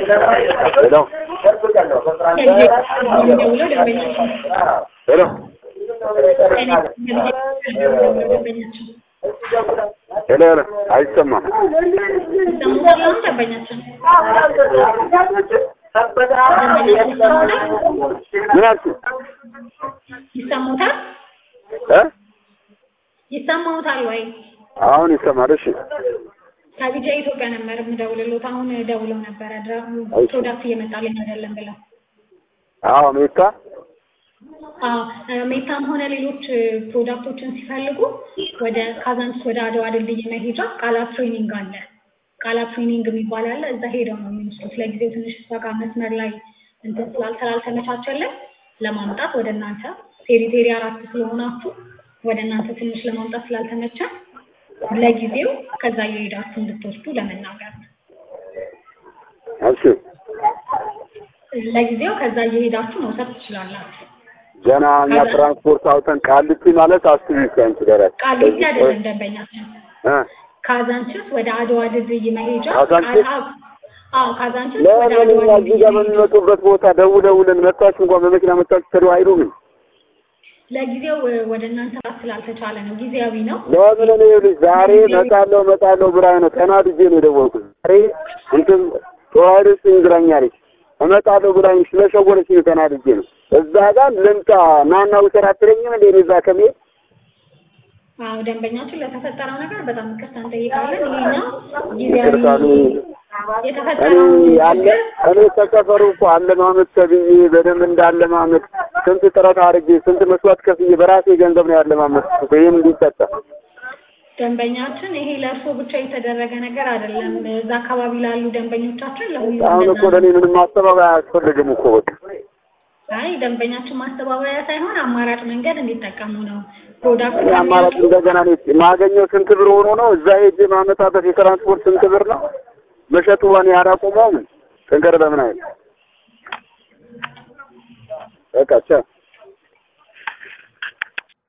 ሄሎ ደውለው ደንበኛቸው ሄሎ ደንበኛቸው ሄሎ ሄሎ አይሰማም። ይሰሙታል። አሁን ደንበኛቸው ምን አልሽኝ? ይሰሙታል እ ይሰማውታል ወይ? አሁን ይሰማል። እሺ ከቢጃ ኢትዮጵያ ነበር የምደውልሎት። አሁን ደውለው ነበረ ድራ- ፕሮዳክት እየመጣልኝ አይደለም ብለው። አዎ ሜታ አዎ ሜታም ሆነ ሌሎች ፕሮዳክቶችን ሲፈልጉ ወደ ካዛንቺስ ወደ አድዋ ድልድይ መሄጃ ቃላት ትሬኒንግ አለ። ቃላት ትሬኒንግ የሚባል አለ። እዛ ሄደው ነው የሚወስዱት። ለጊዜው ትንሽ እሷ ጋር መስመር ላይ እንትን ስላል- ስላልተመቻቸልን ለማምጣት ወደ እናንተ ቴሪ ቴሪ አራት ስለሆናችሁ ወደ እናንተ ትንሽ ለማምጣት ስላልተመቸ ለጊዜው ከዛ እየሄዳችሁ እንድትወስዱ ለመናገር ነው። እሺ ለጊዜው ከዛ እየሄዳችሁ መውሰድ ትችላላችሁ። ገና እኛ ትራንስፖርት አውተን ቃሊቲ ማለት አስቢ ከአንቺ ደረስ ቃሊቲ አይደለም ደንበኛችን እ ካዛንችስ ወደ አድዋ ድልድይ መሄጃ ካዛንችስ? ቃ- አዎ ካዛንችስ ወደ ለምን አድዋ እኛ እዚህ ድልድይ ጋር መሄጃ በሚመጡበት ቦታ ደውለውልን መጣችሁ እንኳን በመኪና መጣችሁ ተደው አይሉም። ለጊዜው እ፣ ወደ እናንተ ስላልተቻለ ነው። ጊዜያዊ ነው። ለምን እኔ ልጅ ዛሬ እመጣለሁ እመጣለሁ ብላኝ ነው ተናድጄ ነው የደወልኩት። ዛሬ እንትን ተዋህደሽ እንግራኛለች እመጣለሁ ብላኝ ስለሸወለች ነው ተናድጄ ነው። እዛ ጋር ልምጣ ናና ውሰድ አትለኝም እንዴ? እኔ እዛ ከመሄድ አዎ ደንበኛችን ለተፈጠረው ነገር በጣም ይቅርታ እንጠይቃለን። ይሄኛው ጊዜያዊ ይቅርታ ነው። እኔ የተፈጠረው አለ እኔ ከሰፈሩ እኮ አለማመድ ተብዬ በደንብ እንዳለማመድ ስንት ጥረት አድርጌ ስንት መስዋዕት ከፍዬ በራሴ ገንዘብ ነው ያለማመድኩት እኮ ይሄን እንዲጠጣ ደንበኛችን ይሄ ለእርሶ ብቻ የተደረገ ነገር አይደለም። እዛ አካባቢ ላሉ ደንበኞቻችን ለሁሉም አሁን እንደዛ እኮ ለእኔ ምንም ማስተባበያ አያስፈልግም እኮ በቃ አይ ደንበኛችን ማስተባበያ ሳይሆን አማራጭ መንገድ እንዲጠቀሙ ነው። ፕሮዳክት እኔ አማራጭ እንደገና እኔ ማገኘው ስንት ብር ሆኖ ነው እዛ ሄጄ ማመጣበት የትራንስፖርት ስንት ብር ነው መሸጡ እኔ አላቆመውም። ጥንቅር በምን አይነት በቃ ቻው